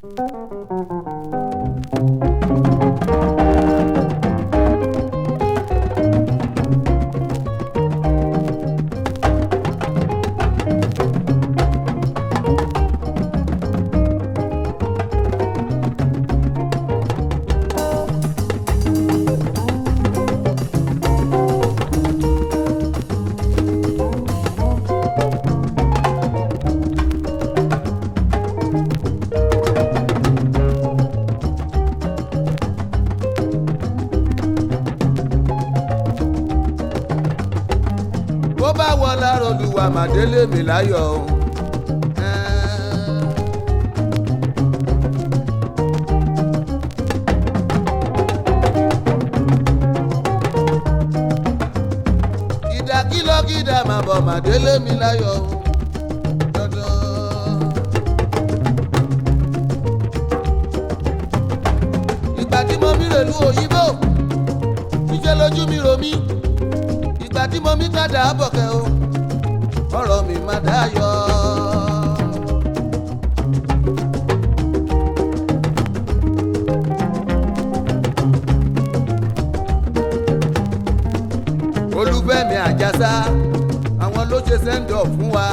bó bá wọ lára olùwà màdélé mi láyọ̀ o. ìdákílọ́gídà máa bọ̀ màdélé mi láyọ̀ o. Dandan. ìgbà tí mo mi rèlú òyìnbó níṣẹ́ lójú mi rò mí ìgbà tí mo mi tàdá bọ̀kẹ́ o ọ̀rọ̀ mi má dáyọ̀. olúfẹ́mi àjàsá àwọn ló ṣe sẹ́ńdọ̀ fún wa.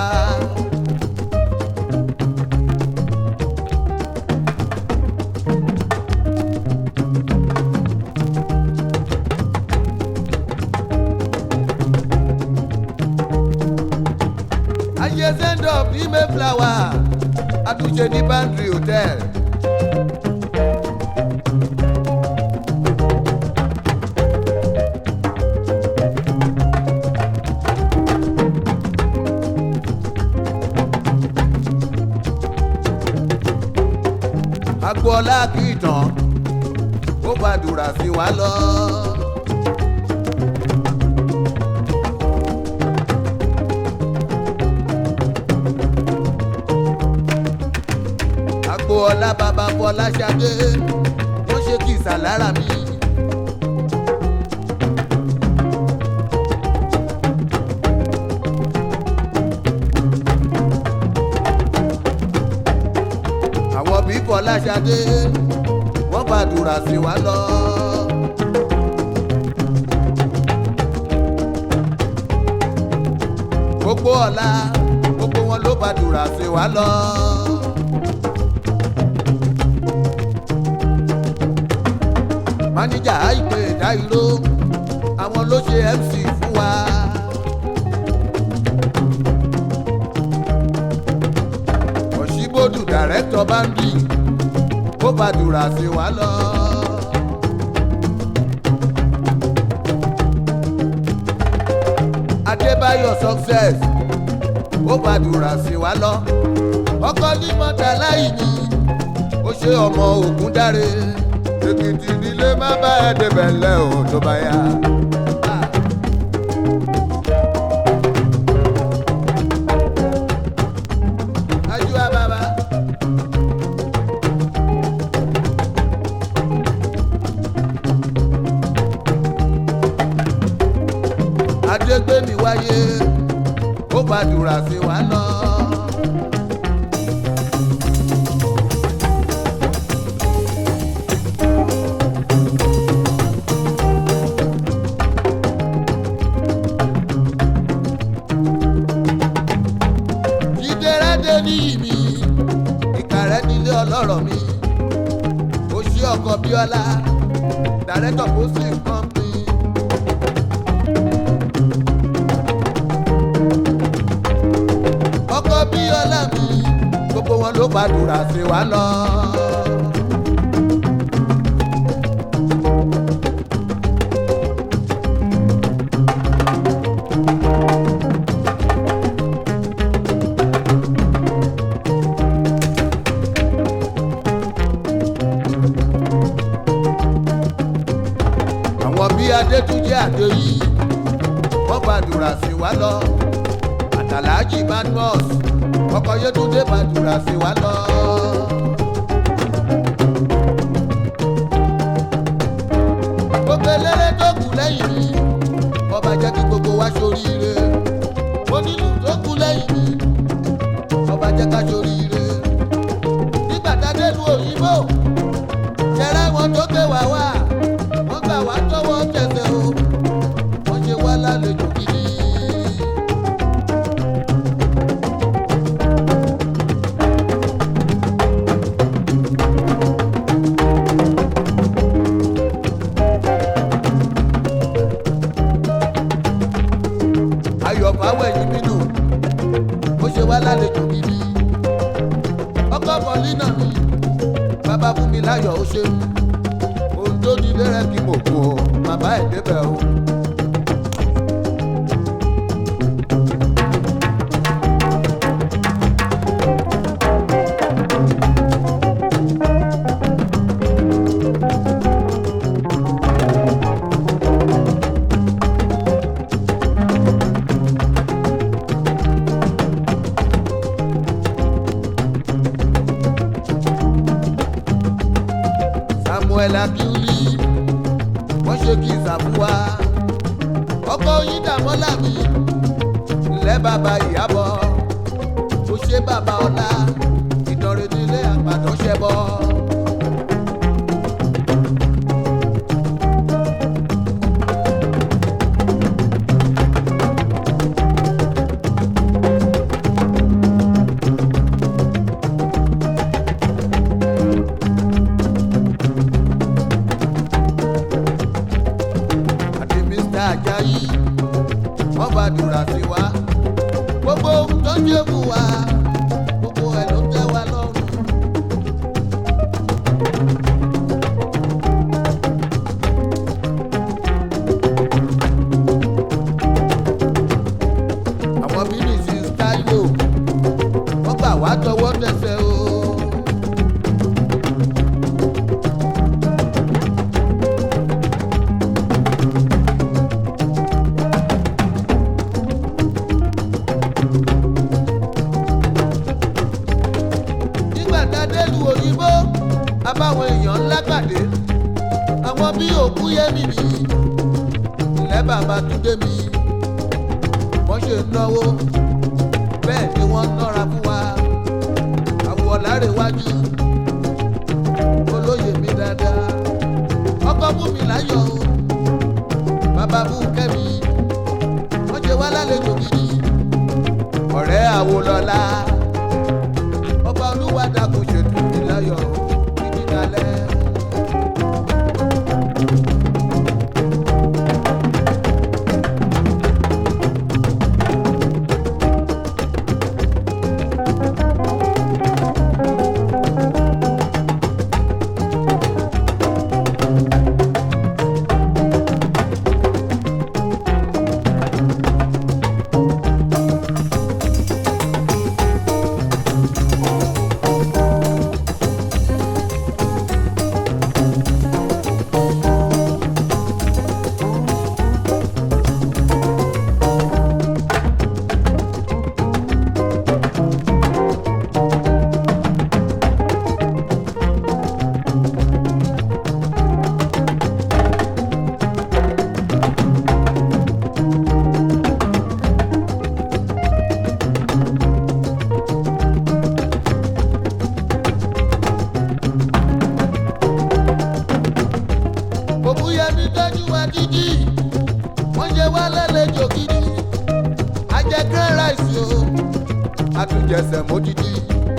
ayé sẹ́ńdọ̀ bí mayflower àtúnṣe ní bandri hotel. agboola kì í tán ó gbàdúrà sí wa lọ. agboola bàbá bọ́lá ṣadé ó ṣe kìsà lára mi. àwọn bí bọ́lá ṣadé wọ́n gbàdúrà sí wa lọ. gbogbo ọ̀la gbogbo wọn ló gbàdúrà sí wa lọ. máníjà àìpé dáìró àwọn ló ṣe mc fún wa. òṣìbòdù dàrẹ́tọ̀ bá ń bì ó gbàdúrà sí wa lọ. adébáyọ̀ success ó gbàdúrà sí wa lọ. ọkọ ní mọ́tà láì ní ó ṣe ọmọ ògùn dáre èkìtì nílé má bá ẹ débẹ̀ lẹ́ o tó bá yá. Ajúwa bàbá. Adégbémi wáyé, ó gbàdúrà sí wa lọ. jíjẹrẹdẹ níyì mi ìkàrẹ nílé ọlọ́rọ̀ mi ó ṣí ọkọ bíọ́lá dàrẹ́tọ̀ muslim company. ọkọ bíọ́lá mi gbogbo wọn ló gbàdúrà sí wa lọ. àwọn bí adétúnjẹ àdéyí wọn gbàdúrà sí wa lọ àtàlájì magnus ọkọ yétúndé gbàdúrà sí wa lọ. gbogbo eléré tó kù lẹ́yìn mi ọba jẹ́ kí gbogbo wa ṣoríire onílù tó lẹ́yìn mi ọba jẹ́ ká ṣoríire nígbà tá a dé lu òye láyọ̀ ó ṣe ohun tó ní lérẹ́ kí mo kú o bàbá ẹ̀ débẹ̀ o. samuel akiuli wọ́n ṣe kí ìsàfúwa ọkọ yín dàmọ́là mi ńlẹ́ bàbá ìyàbọ̀ ó ṣe bàbá ọlá ìdánrẹ́ nílé àgbàdo ṣẹbọ. àti mr ajayi wọ́n gbàdúrà sí wa gbogbo ohun tó ń jẹ́ fún wa gbogbo ẹ̀ ló tẹ́ wa lọ́rùn. àwọn bí mrs taiwo wọ́n gbà wá tọwọ́ tẹsẹ̀ o. nígbà tá a délùú òyìnbó abáwọn èèyàn ńlá pàdé àwọn bí òkú yẹmi mi ilẹ̀ bàbá túndé mi wọ́n ṣe náwó bẹ́ẹ̀ ni wọ́n nọ́ra fún wa àwọ̀ lárẹ̀wájú olóyè mi dáadáa ọkọ̀ mú mi láyọ̀ o bàbá mú kẹ́mi wọ́n ṣe wá lálejò gidi ọ̀rẹ́ àwòlọ́lá ọba olúwa dàkún ṣètò ìláyọ̀ títí dalẹ̀. òbúyẹmí tọ́jú wa dídí wọ́n ṣe wá lálejò gidi ajẹ́ grand rice o àtúnjẹsẹ̀ módìdí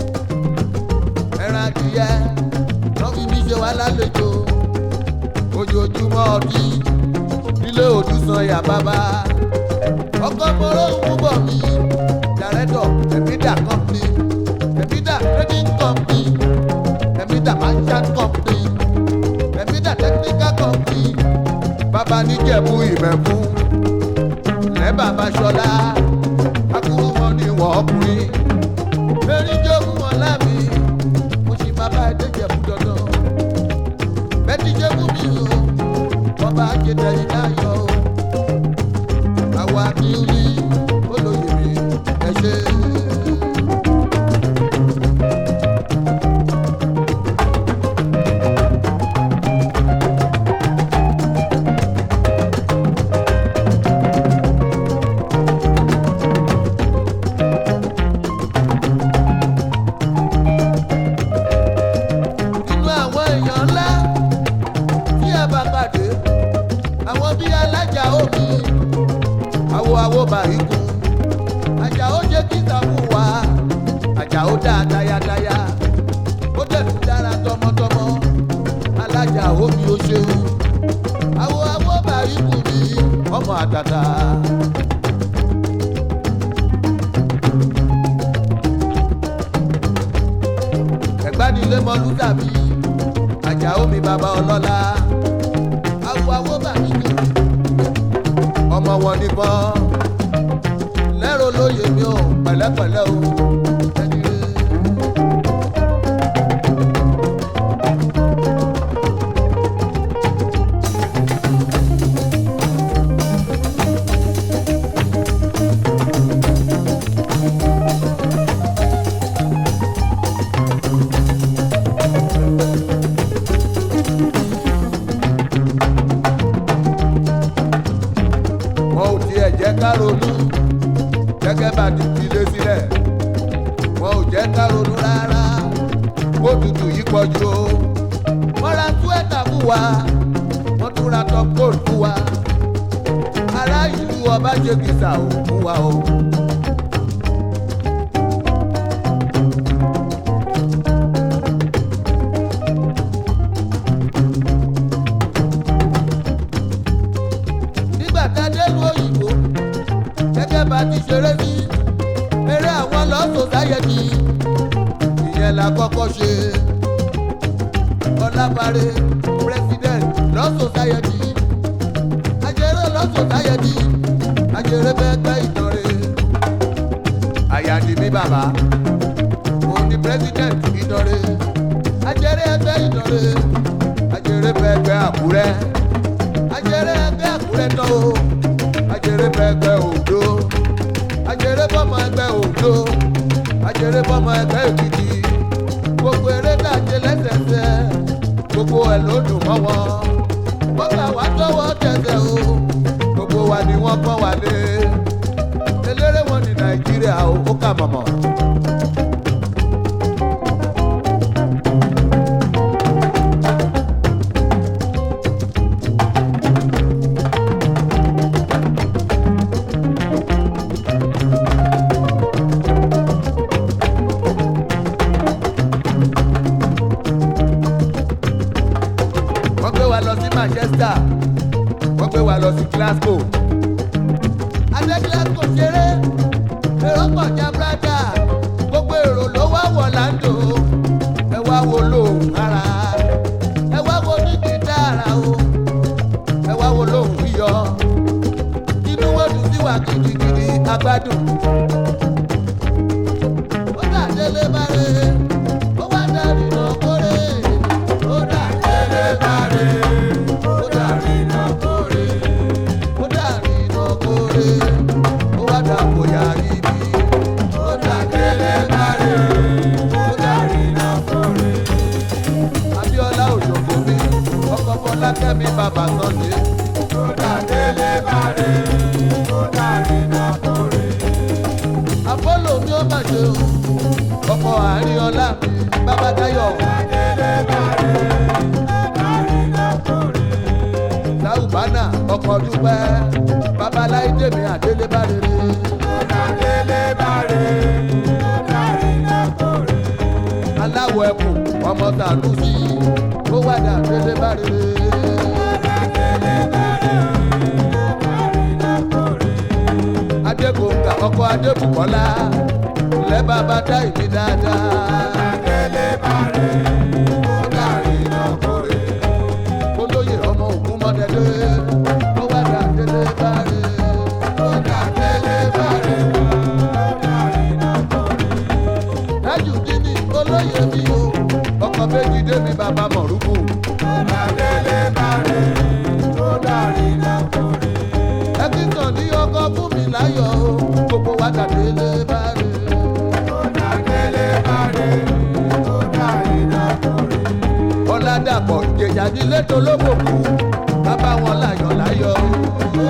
ẹran adìyẹ wọ́n fi mí ṣe wá lálejò ojoojúmọ́ ọdí nílé òdùsàn yà bàbá ọkọ mọ́rọ́ òun bọ̀ mí dàrẹ́tọ̀ ẹ̀mídà company ẹ̀mídà trading company ẹ̀mídà merchant company ẹ̀mídà technical company bàbá níjẹ̀bú ìmẹ̀kú lẹ́ bàbá ṣọlá akúrú wọn ni wọ́n ọkùnrin mẹ́rin jókòó wọn láàmì mo sì bàbá ẹ̀dẹ́jẹ̀bú dandan bẹ́ẹ̀ni jẹ́bú mi o wọ́n bá jẹ́tẹ̀ yìí láyọ̀ o àwa kì í rí olóyè mi ẹ ṣe. nínú àwọn èèyàn ńlá tí a bá pàdé àwọn bíi alájà omi àwo àwo bàríkù àjà ó jẹ́ kí ìtàkù wá àjà ó dá tayátayá ó dẹ̀kú dára tọmọtọmọ alájà omi ó ṣeun àwo àwo bàríkù mi ọmọ àtàtà. ẹ̀gbádìí lé mọ́lú dàbí àjàó mi bàbá ọlọ́lá awo awo bàmí jù ọmọ wọn nìbọn lẹ́rọ lóye mi ò pẹ̀lẹ́pẹ̀lẹ́ o ẹni rẹ̀. wọn ò tiẹ̀ jẹ́ ká ronú gẹ́gẹ́ bá ti fi lé sílẹ̀ wọn ò jẹ́ ká ronú rárá kó tutù yìí pọ̀jù o wọ́n ra túwẹ́tà fún wa wọ́n tún ra top coat fún wa ará ìlú ọba ṣe kìsà ò fún wa o. nígbà tá a délùú òyìnbó gẹ́gẹ́ bá ti ṣeré ní eré àwọn lọ́sọ̀ sáyẹ̀dì ìyẹn la kọ́kọ́ ṣe ọlábàárẹ̀ president lọ́sọ̀ sáyẹ̀dì ajẹ́rẹ́ lọ́sọ̀ sáyẹ̀dì ajẹ́rẹ́ bẹ́ẹ̀ gbẹ́ ìtọ́rẹ́ àyàdì mi bàbá òun ni president ìtọ́rẹ́ ajẹ́rẹ́ ẹgbẹ́ ìtọ́rẹ́ ajẹ́rẹ́ bẹ́ẹ̀ gbẹ́ àkúrẹ́ ajẹrẹ ẹgbẹ́ àkúrẹ́ tán o ajẹrẹ bọ ẹgbẹ́ òdo ajẹrẹ bọmọ ẹgbẹ́ òdo ajẹrẹ bọmọ ẹgbẹ́ èkìtì gbogbo eré dàjẹ lẹ́sẹsẹ gbogbo ẹ̀ ló dùn mọ́ wọn gbogbo àwa tọwọ́ tẹsẹ̀ o gbogbo wa ni wọ́n pọ́n wá lé eléré wọn ní nàìjíríà o ó kà mọ̀mọ́. wọ́n gbé wa lọ sí manchester wọ́n gbé wa lọ sí glasgow adé glasgow ṣeré èrò kọjá brada gbogbo èrò ló wá wọ̀ láńdò ẹ wá wo lóhùn ara ẹ wá wo ní gìtára o ẹ wá wo lóhùn yíyọ inú wọn dùn sí wa gidigidi agbádùn ó dà délé bá rè ó wá dàrí lọ kórè ó dà délé bá rè ó dàrí lọ kórè ó dàrí lọ kórè ó wá dà bóyá ibi ó dà délé bá rè ó dàrí lọ kórè. Abíọ́lá òjòkó mi ọkọ̀ Fọlákẹ́mi bàbá Sọ́ndé ó dà délé bá rè ó dàrí lọ kórè apollo mi ó mà ṣe o ọkọ àárín ọlá mi bàbá táyọ̀ láwùbánà ọkọ dúpẹ́ babaláyé mi àdélébá rere. aláwọ̀ ẹkùn ọmọ tàlùsí ó wàdà àdélébá rere. adégbòǹgà ọkọ adébùkọ́lá lẹ́ bàbá dá ìbí dáadáa. olóyè ọmọ ògún mọ́tẹ́lẹ́ ó wá dà délé bárẹ̀. ó dà délé bárẹ̀. dájú dídì olóyè mi o ọkọ̀ méjì dé mi bàbá mọ̀rúkú. ó dà délé bárẹ̀. ó dà rí lọ́kùnrin ẹkíntàn ní ọkọ fún mi láyọ̀ o gbogbo wa dàdé lé bárẹ̀. ọ̀làdàpọ̀ ìjẹ̀jà nílé tó lóbòkú bàbá wọn láyọ̀ láyọ̀ o.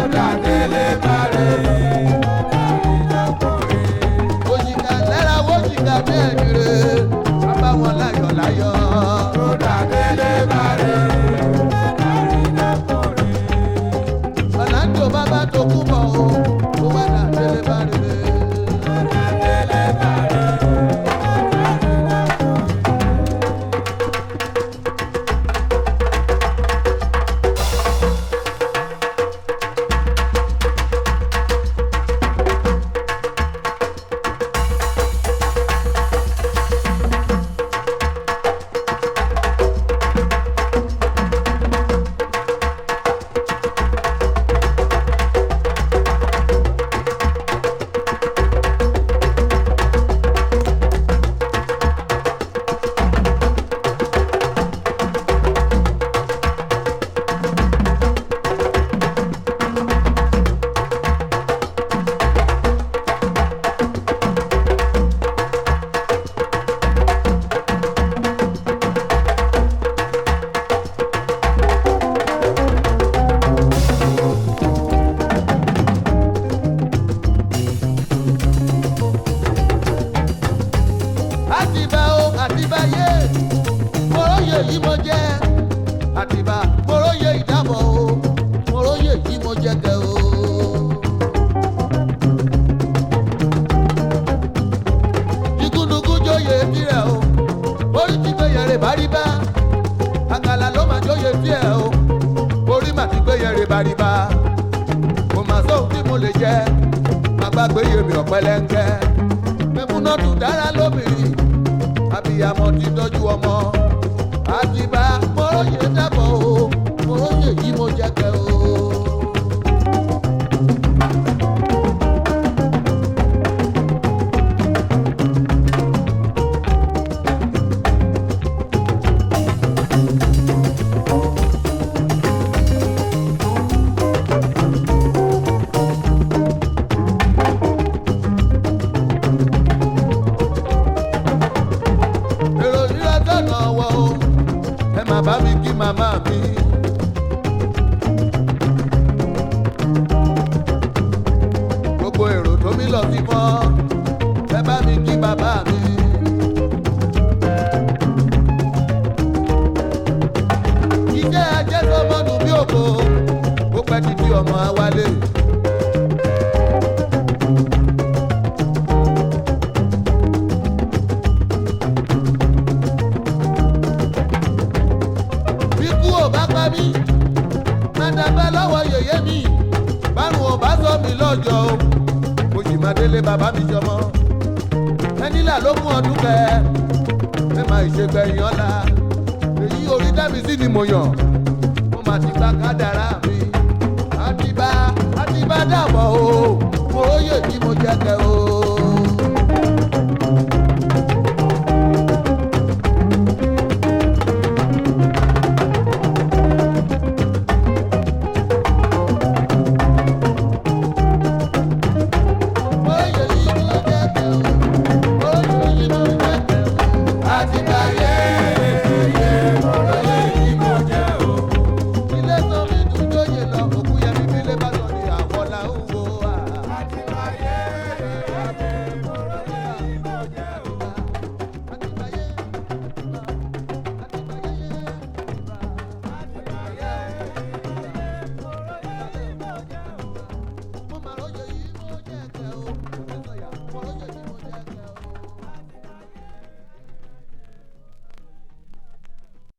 òjìká lẹ́ra wọ́jìká bẹ́ẹ̀ dire bàbá wọn láyọ̀ láyọ̀. ọ̀làǹdó bàbá tó kú bọ̀ o ó wà dàdé lé bárẹ̀. yìí mo jẹ́ àtìbá mo róye ìdábọ̀ o mo róye yìí mo jẹ́ kẹ́ o. igúnnugún jóye tirẹ̀ o orí ti gbé yẹrẹ báríbá àkàlà ló máa jóye tiẹ̀ o orí mà ti gbé yẹrẹ báríbá kò mà sóhun tí mo lè jẹ má gbàgbé yèmí ọ̀pẹ̀lẹ̀ńkẹ́ mẹ́múná tún dára lóbìnrin abiyamọ ti tọ́jú ọmọ àtibá mọ́rọ́yè dábọ̀ o mọ́rọ́yè yìí mo jẹ́ kẹ́ o. èrò rírà tọ̀nà wọ o ẹ má bá mi kí màmá mi. gbogbo èrò tó mi lọ sí mọ́ ẹ bá mi kí bàbá mi. iṣẹ́ ajé tó mọ́nu bí òkò ó pẹ́ títí ọmọ awálé. bíkú ò bá pa mí mádàbẹ́ lọ́wọ́ yèyé mi bárùn ò bá sọ mí lọ́jọ́ o mo sì máa délé bàbá mi jọmọ ẹnìlá ló mú ọdún kẹ ẹ máa ìṣègbẹ̀yìn ọ̀la èyí orí dábì sí ni mo yàn mo máa ti gba kádàrá mi àtibá àtibá dàbọ̀ o mo róye tí mo jẹ́ kẹ́